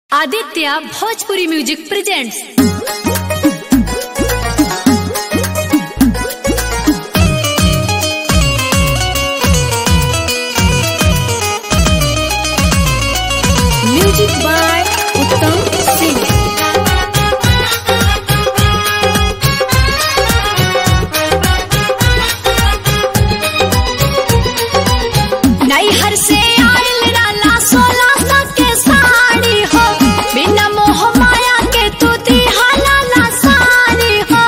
Aditya Bhojpuri music presents music by Uttam Singh नैहर से आयल राला सोलह सौ के साड़ी हो बिना मोह माया के तू दिहाला ला साड़ी हो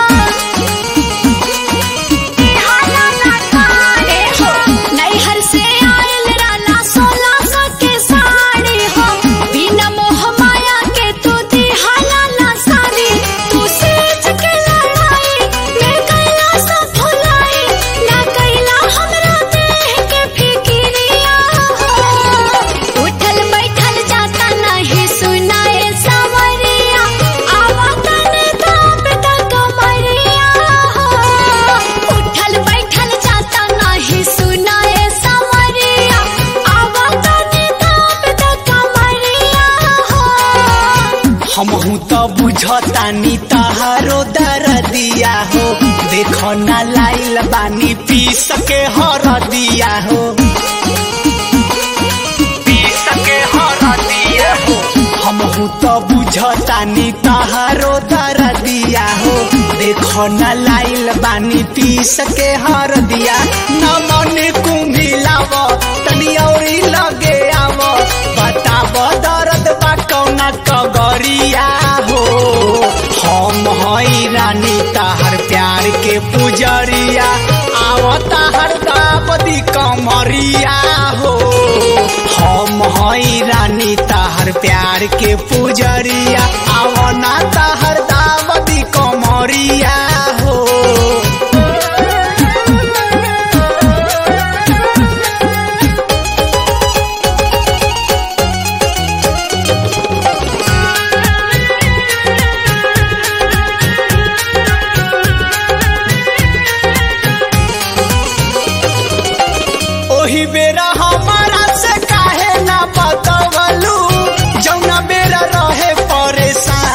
दिहाला ला साड़ी हो नैहर से आयल राला सोलह सौ के साड़ी हो बिना मोह माया के तू दिहाला ला साड़ी तू सेज के लड़ाई मैं कैला सब भुलाई ना कैला हमरा देह के फिकिरिया हो उठल बैठल जाता नहीं सुनाए सवरिया आवा तने दाप दा कमरिया हो उठल बैठल जाता नहीं सुनाए सवरिया आवा तने दाप दा कमरिया हो हमहू तो बुझतानी तहारो दरदिया हो देखो ना लाइल बानी पीस के हरदिया हो पीस के हरदिया हो हमहू तो बुझतानी तहारो दरदिया हो देखो ना लाइल बानी पीस के हरदिया न मन कुम्हिलाव तनी औरी लगे आव बताब दर्द बा कौना कगरिया हो हम हई रानी तहर प्यार के पुजरिया आव तहर दाबदी कमरिया हो हम हई रानी तहर प्यार के पुजरिया आव ना तहर दाबदी कमरिया हो ओही बेरा हमारा से काहे ना बतवलू जौना बेरा रहे परेशान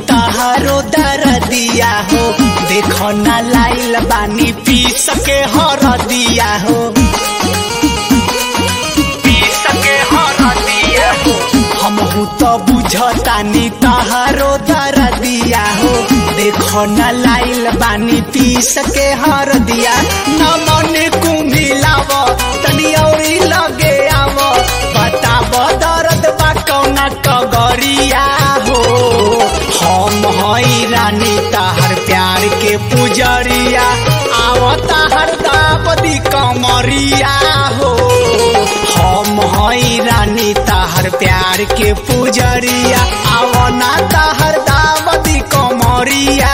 तहारो दरदिया हो देखो ना लाइल बानी पी सके हरदिया हो पी सके हरदिया हो हमहू तो बुझतानी तहारो दरदिया हो देखो ना लाइल बानी पी सके हरदिया न मन कुमिलाव तनी औरी लगे आव बताब दर्द बा कौना कगरिया हो हम हई रानी ताहर प्यार के पुजरिया आवता हर दाबदी कमरिया हो हम हई रानी ताहर प्यार के पुजरिया आवना ताहर दाबदी कमरिया